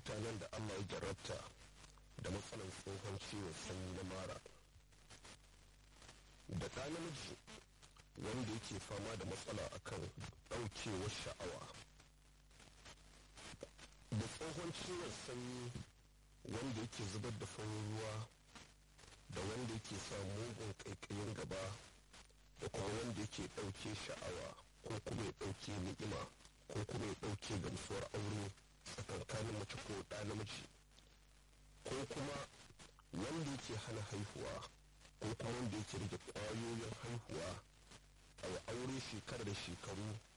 mutanen da allah ya jarabta da matsalar tsohon ciwon sanyi na mara da ɗa namiji wanda yake fama da matsala akan ɗaukewar sha'awa da tsohon ciwon sanyi wanda yake zubar da farin ruwa da wanda yake sa mugun ƙaiƙayin gaba da kuma wanda yake ɗauke sha'awa ko kuma ya ɗauke ni'ima ko kuma ya ɗauke gamsuwar aure tsakankanin mace ko ɗa namiji ko kuma wanda yake hana haihuwa ko kuma wanda yake rage ƙwayoyin haihuwa a aure shekara da shekaru